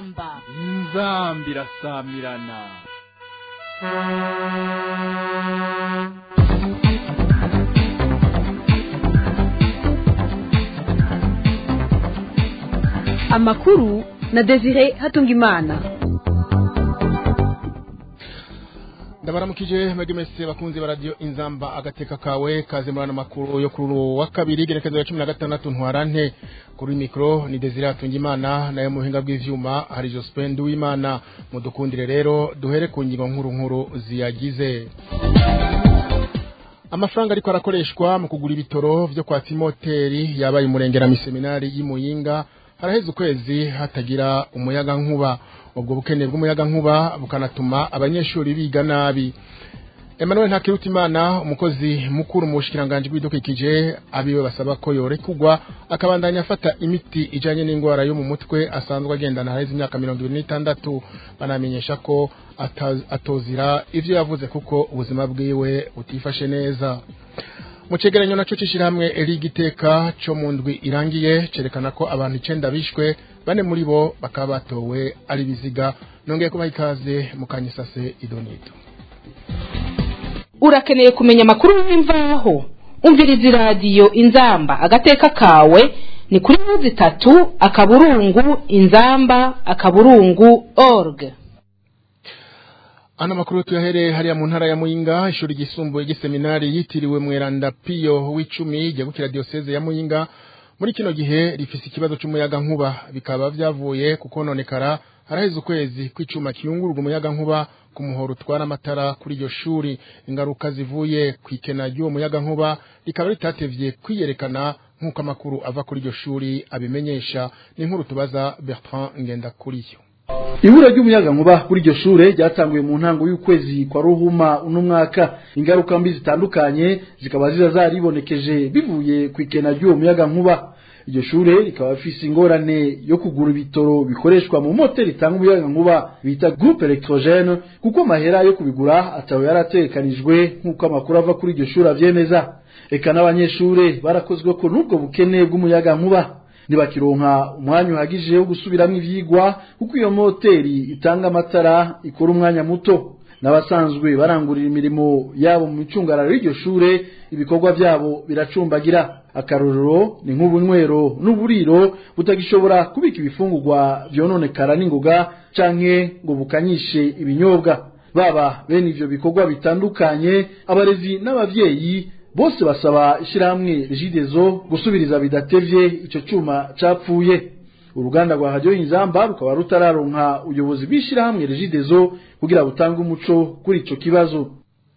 inzamba inzamba irasamirana amakuru na desire hatungimana ndabaramukije mwebwe mwese bakunzi ba radiyo inzamba agateka kawe kaze murana makuru yo kuri uwo wa kabiri igerekezo ya cumi na gatandatu ntwarante kuri mikoro ni desire hatungimana nayo mu buhinga bw'ivyuma hari jospin duwimana mudukundire rero duhere ku ngingo nkuru nkuru ziyagize amafaranga ariko arakoreshwa mu kugura ibitoro vyo kwa timoteri yabaye umurengera miseminari y'imuyinga haraheze ukwezi hatagira umuyaga nkuba ubwo bukene bw'umuyaga nkuba bukanatuma abanyeshuri biga nabi Emmanuel Ntakirutimana umukozi mukuru mu bushikiranganje bw'idukikije abiwe basaba ko yorekugwa akabandanya afata imiti ijanye n'ingwara yo mu mutwe asanzwe agendana hareze imyaka 26 banamenyesha ko atozira ivyo yavuze kuko ubuzima bwiwe butifashe neza mu cegeranyo naco cishirahamwe erigiteka co mu ndwi irangiye cerekana ko abantu icenda bishwe bane muri bo bakaba batowe ari biziga nongeye kubaha ikaze mu kanyisase idonito urakeneye kumenya amakuru y'imvaho umviriza iradiyo inzamba agateka kawe ni kuri muzi itatu akaburungu inzamba akaburungu org Ano makuru tuyahere hariya mu ntara ya Muyinga ishuri gisumbuye giseminari yitiriwe Mweranda Pio w'icumi ryagukira diocese ya Muyinga muri kino gihe rifise ikibazo cy'umuyaga nkuba bikaba vyavuye kukononekara haraheze ukwezi kw'icuma kiyungururwa umuyaga nkuba ku muhoro utwara amatara kuri iryo shuri ingaruka zivuye ku ikena ry'uwo muyaga nkuba rikaba ritatevye kwiyerekana nk'uko amakuru ava kuri iryo shuri abimenyesha ni nkuru tubaza Bertrand Ngendakuriyo ibura ry'umuyaga nkuba kuri iryo shure ryatanguye mu ntango y'ukwezi kwa ruhuma uno mwaka ingaruka mbi zitandukanye zikaba ziza zaribonekeje bivuye ku ikena ry'uwo muyaga nkuba iryo shure rikaba rifise ingorane yo kugura ibitoro bikoreshwa mu moteri itanga umuyaga nkuba bita groupe electrogene kuko amahera yo kubigura atawe yarategekanijwe nk'uko amakuru ava kuri iryo shure avyemeza eka n'abanyeshure barakozwe ko n'ubwo bukene bw'umuyaga nkuba ntibakironka umwanya uhagije wo gusubiramwo ivyigwa kuko iyo moteri itanga amatara ikora umwanya muto n'abasanzwe barangurira imirimo yabo mu micungararo y'iryo shure ibikorwa vyabo biracumbagira akarorero ni nk'ubunywero n'uburiro butagishobora kubika ibifungurwa vyononekara n'ingoga canke ngo bukanyishe ibinyobwa baba bene ivyo bikorwa bitandukanye abarezi n'abavyeyi bose basaba ishirahamwe rigidezo gusubiriza bidatevye ico cuma capfuye uruganda rwa radio inzamba rukaba rutararonka ubuyobozi bw'ishirahamwe rigidezo kugira butange umuco kuri ico kibazo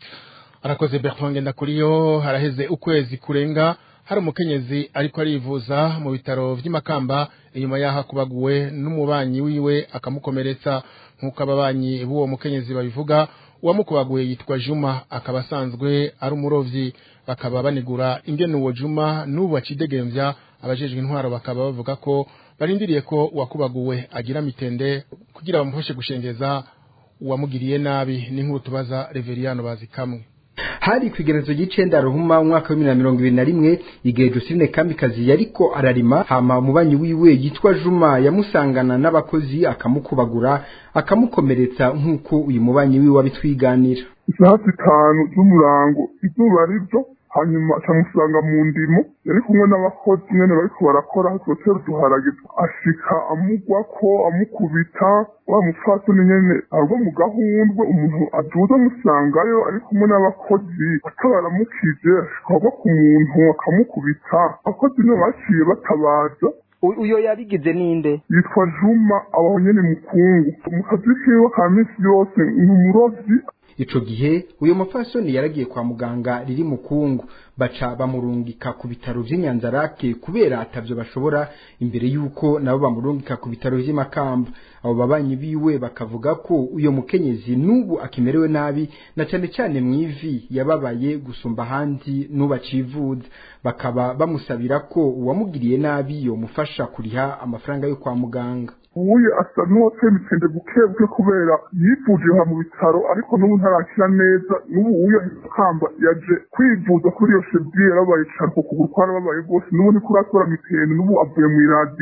arakoze Bertrand Ngendakuriyo haraheze ukwezi kurenga hari umukenyezi ariko arivuza mu bitaro vy'imakamba inyuma yaho akubaguwe n'umubanyi wiwe akamukomeretsa nk'uko ababanyi b'uwo mukenyezi babivuga uwamukubaguye yitwa Juma akaba asanzwe ari umurovyi bakaba banigura ingene uwo Juma n'ubu acidegembya abajejwe intwaro bakaba bavuga ko barindiriye ko uwakubaguwe agira mitende kugira bamufashe gushengeza uwamugiriye nabi n'inkuru tubaza Reveriano bazikamwe hari kwigerezo y'icenda ruhuma umwaka wa mirongo ibiri na rimwe igihe Josine Kamikazi yariko ararima hama umubanyi wiwe yitwa Juma yamusangana n'abakozi akamukubagura akamukomeretsa nk'uko uyu mubanyi wiwe abitwiganira isaha zitanu z'umurango izuba rivyo hanyuma acamusanga mu ndimo yari kumwe n'abakozi nyene bariko barakora twotera uduharage ashika amugwako amukubita wa mupfasoni nyene arwo mu gahundwe umuntu aduza amusangayo ari kumwe n'abakozi atabaramukije ashikagwa ku muntu akamukubita abakozi nibo baciye batabaza uyo yabigize ninde yitwa juma abaho nyene mukungu mu kazi kiwe ka misi yose ni umurovyi ico gihe uyo mupfasoni yaragiye kwa muganga riri mu kungu baca bamurungika ku bitaro vy'inyanzarake kubera atavyo bashobora imbere yuko nabo bamurungika ku bitaro vy'imakamba abo babanyi biwe bakavuga ko uyo mukenyezi n'ubu akimerewe nabi na cane cane mw'ivi yababaye gusumba ahandi n'ubu acivuza bakaba bamusabira ko uwamugiriye nabi yomufasha kuriha amafaranga yo kwa muganga ubuye asa n'uwateye imitende buke buke kubera yivuje mu bitaro ariko n'ubu ntarakira neza n'ubu uyo kamba yaje kwivuza kuri iyo shebye yarabaye cane ku kuguru kwarababaye rwose n'ubu niko urakora mitende n'ubu avuye mu iradiyo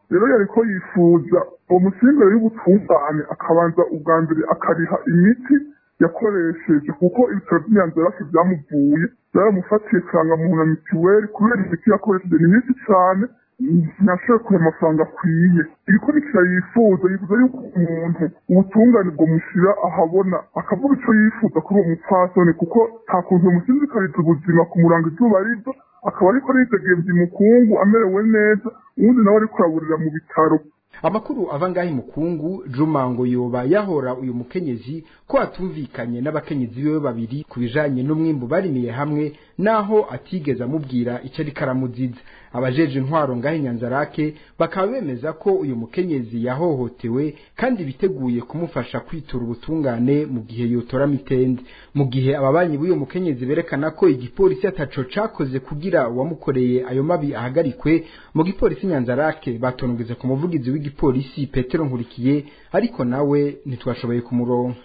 rero yariko yifuza uwo musingere y'ubutungane akabanza ubwa mbere akariha imiti yakoresheje kuko ibitaro by'inyanzarake byamuvuye byaramufatiye muntu na mitiweli kubera imiti yakoresheje ni myinshi cyane ntashobora kuha amafaranga akwiye igikurikira yifuza yifuza yuko umuntu ubutungane bwamushyira ahabona akavuga icyo yifuza kuri uwo mupfasoni kuko nta kuntu umusinzikariza ubuzima kumuranga izuba rizo akaba ariko aritegembye umukungu amerewe neza ubundi nawe ariko araburira mu bitaro amakuru ava ngaho imukungu juma ngo yoba yahora uyu mukenyezi ko atumvikanye n'abakenyezi biwe babiri ku bijanye n'umwimbu barimiye hamwe naho atigeze amubwira icyo ariko aramuziza abajeje intwaro ngaho inyanzarake bakaba bemeza ko uyu mukenyezi yahohotewe kandi biteguye kumufasha kwitura ubutungane mu gihe yotora mitende mu gihe ababanyi b'uyu mukenyezi berekana ko igipolisi ataco cakoze kugira uwamukoreye ayo mabi ahagarikwe mu gipolisi nyanzarake batonogeze ku muvugizi w'igipolisi petero nkurikiye ariko nawe ntitwashoboye kumuronka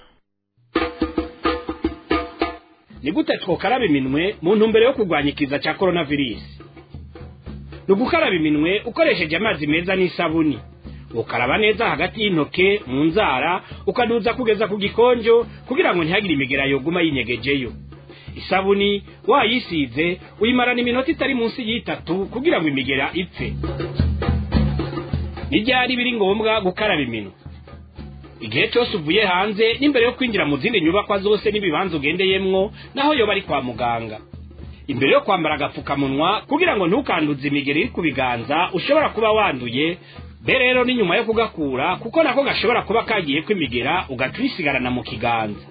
ni gute twokaraba iminwe mu ntumbero yo kurwanya ikiza cya coronavirus ni ugukaraba iminwe ukoresheje amazi meza n'isabuni ukaraba neza hagati y'intoke mu nzara ukaduza kugeza ku gikonjo kugira ngo ntihagire imigera yoguma yinyegejeyo isabuni wayisize uyimarana iminota itari munsi y'itatu kugira ngo imigera ipfe n'ibyari biri ngombwa gukaraba iminwe igihe cyose uvuye hanze n'imbere yo kwinjira mu zindi nyubakwa zose n'ibibanza ugendeyemwo naho yoba ari kwa muganga imbere yo kwambara agapfukamunwa kugira ngo ntukanduze imigeri iri ku biganza ushobora kuba wanduye be rero ni nyuma yo kugakura kuko nako gashobora kuba kagiye kwimigera ugaca uyisigarana mu kiganza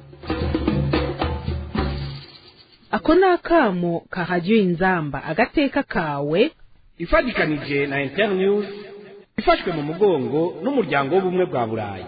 ako ni akamo kahajya inzamba agateka kawe ifatikanije na internews ifashwe mu mugongo n'umuryango w'ubumwe bwa burayi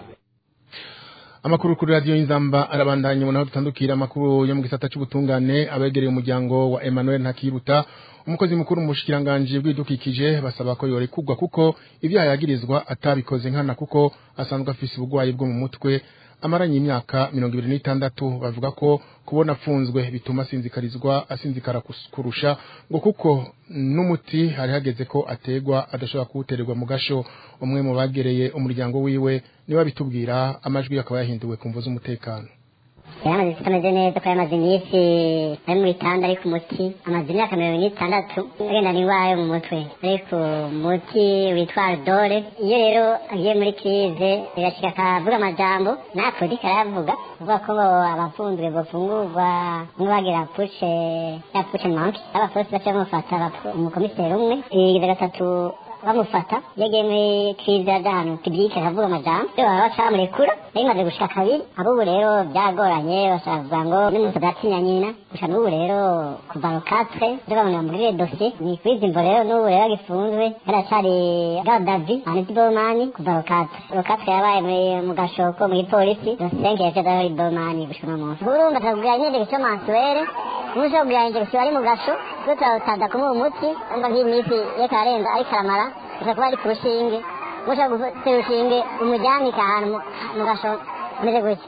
amakuru kuri radiyo y'inzamba arabandanya umuntu aho dutandukira amakuru yo mu gisata cy'ubutungane abegereye umuryango wa Emmanuel Ntakiruta umukozi mukuru mu bushikiranganje bw'ibidukikije basaba ko yorekugwa kuko ibyaha yagirizwa atabikoze nkana kuko asanzwe afise ubugwayi bwo mu mutwe amaranye imyaka mirongo ibiri n'itandatu bavuga ko kubona apfunzwe bituma asinzikarizwa asinzikara kurusha ngo kuko n'umuti hari hageze ko ategwa adashobora kuwutererwa mu gasho umwe mu bagereye umuryango wiwe niwe abitubwira amajwi akaba yahinduwe ku mvu z'umutekano yamaze tutameze neza ko yamaze iminsi ari mu bitanda ari ku muti amaze imyaka mirongo n'itandatu agenda n'indwara yo mu mutwe ari ku muti witwa dore iyo rero agiye muri kirize birashyika akavuga amajambo nta polisi arayavuga kuvuga ko abapfunzwe bafungurwa nk'ubagira pushe ya pushe manki abapolisi baca bamufata umukomiseri umwe ibigize gatatu bamufata yagiye muri kirize y'ahantu kibike akavuga amajambo iyo baba baca bamurekura bimaze gushika kabiri abubu rero byagoranye bashaka ngo n'umuntu adatinya nyina gusa n'ubu rero kuva rukatwe ndabona muri dosiye ni kwizi imvo rero n'ubu rero agifunzwe yaracari gadavi aniti bomani kuva rukatwe rukatwe yabaye mu gashoko mu gipolisi dosenke yaje adahori bomani gushika uno munsi urumva akakubwira nyine icyo mansuwere n'uje kugura injegisiyo ari mu gasho twe turawutada kumuha umuti umva nk'iminsi reka arenza ariko aramara ushobora kuba ari ku rushinge ushobora gutera urushinge umujyanika ahantu mu gasho umeze gutya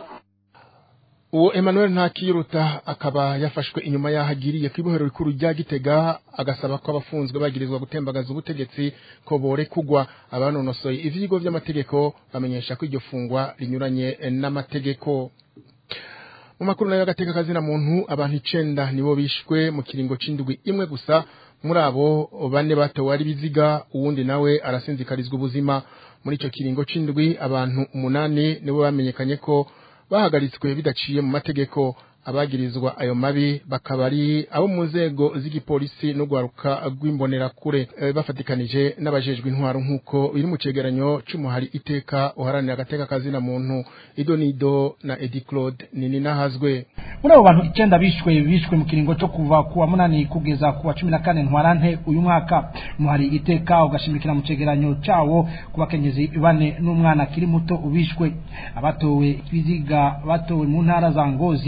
uwo Emmanuel Ntakiruta akaba yafashwe inyuma yaho agiriye ku ibohero rikuru rya Gitega agasaba ko abafunzwe bagirizwa gutembagaza ubutegetsi ko bore kugwa abanonosoye ivyigo vy'amategeko bamenyesha ko iryo fungwa rinyuranye n'amategeko mu makuru nayo agateka kazina muntu abantu icenda nibo bishwe mu kiringo c'indwi imwe gusa muri abo bane batowe ari biziga uwundi nawe arasinzikarizwa ubuzima muri ico kiringo c'indwi abantu umunani nibo bamenyekanye ko bahagaritswe bidaciye mu mategeko abagirizwa ayo mabi bakaba ari abo mu nzego z'igipolisi no gwaruka rw'imbonerakure e, bafatikanije n'abajejwe intwaro nk'uko biri mu cegeranyo c'umuhari iteka uharanira agateka kazina muntu idonido na edi claude nini nahazwe muri abo bantu icenda bishwe bishwe mu kiringo co kuva ku wa munani kugeza ku wa cumi na kane ntwarante uyu mwaka umuhari iteka ugashimikira mu cegeranyo cawo ku bakenyezi bane n'umwana akiri muto ubishwe abatowe ibiziga batowe mu ntara za ngozi aha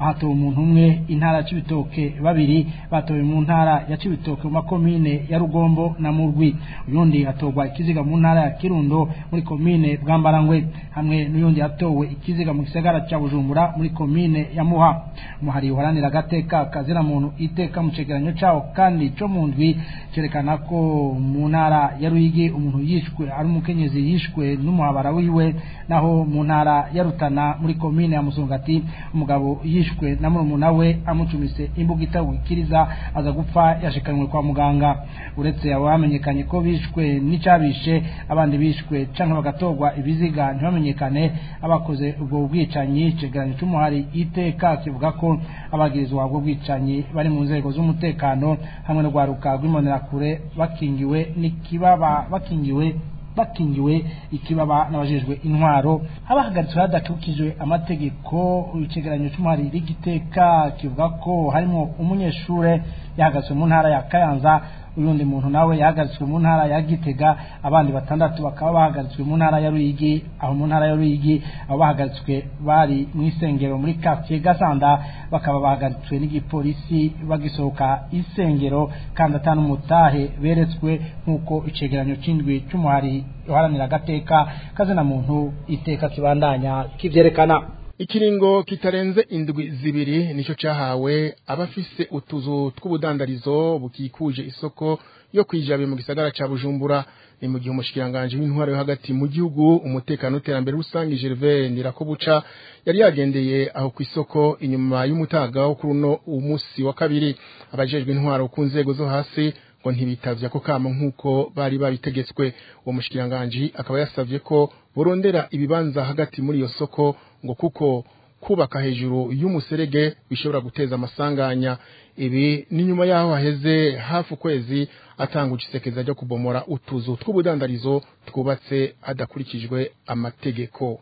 hatowe umuntu umwe intara ya Cibitoke babiri batowe mu ntara ya Cibitoke mu makomine ya Rugombo na Murwi uyundi atorwa ikiziga mu ntara ya Kirundo muri komine Bwambarangwe hamwe n'uyundi atowe ikiziga mu gisagara ca Bujumbura muri komine ya Muha muhari uharanira agateka kazira muntu iteka mu cegeranyo cawo kandi co mu ndwi cerekana ko mu ntara ya Ruyigi umuntu yishwe ari umukenyezi yishwe n'umuhabara wiwe naho mu ntara ya Rutana muri komine ya Musongati umugabo yishwe na murumuna we amucumise imbuga itawikiriza aza gupfa yashikanwe kwa muganga uretse abo bamenyekanye ko bishwe n'icabishe abandi bishwe canke bagatorwa ibiziga ntibamenyekane abakoze ubwo bwicanyi cegeranyo c'umuhari iteka kivuga ko abagirizwa ubwo bwicanyi bari mu nzego z'umutekano hamwe no gwaruka rw'imbonerakure bakingiwe n'ikibaba bakingiwe bakingiwe ikibaba n'abajejwe intwaro abahagaritswe hadakukijwe amategeko icegeranyo c'umuhari rigiteka kivuga ko harimo umunyeshure yahagaritswe mu ntara ya Kayanza uyundi muntu nawe yahagaritswe mu ntara ya Gitega abandi batandatu bakaba bahagaritswe mu ntara ya Ruyigi aho mu ntara ya Ruyigi abo bahagaritswe bari mu isengero muri quartier Gasanda bakaba bahagaritswe n'igipolisi bagisohoka isengero kandi atanu mutahe beretswe nkuko icegeranyo c'indwi c'umuhari uharanira agateka kazina muntu iteka kibandanya kivyerekana ikiringo kitarenze indwi zibiri nico cahawe abafise utuzu tw'ubudandarizo bukikuje isoko yo kwijabe mu gisagara ca Bujumbura ni mu gihe umushikiranganje w'intwaro yo hagati mu gihugu umutekano n'iterambere rusange Gervais Ndirakobuca yari yagendeye aho ku isoko inyuma y'umutaga wo kuri uno umunsi wa kabiri abajejwe intwaro ku nzego zo hasi ngo ntibitavye ako kamo nk'uko bari babitegetswe uwo mushikiranganje akaba yasavye ko borondera ibibanza hagati muri iyo soko ngo kuko kubaka hejuru y'umuserege bishobora guteza amasanganya ibi ni nyuma yaho haheze hafi ukwezi atanga igisekeza ryo kubomora utuzu tw'ubudandarizo twubatse hadakurikijwe amategeko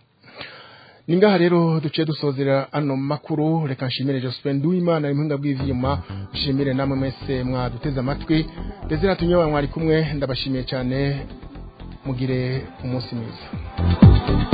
ningaha rero duciye dusozera ano makuru reka nshimire Jospin Duimana impinga bw'ivyuma nshimire namwe mwese mwaduteze amatwi ndetse natunyewa mwari kumwe ndabashimiye cyane mugire umunsi mwiza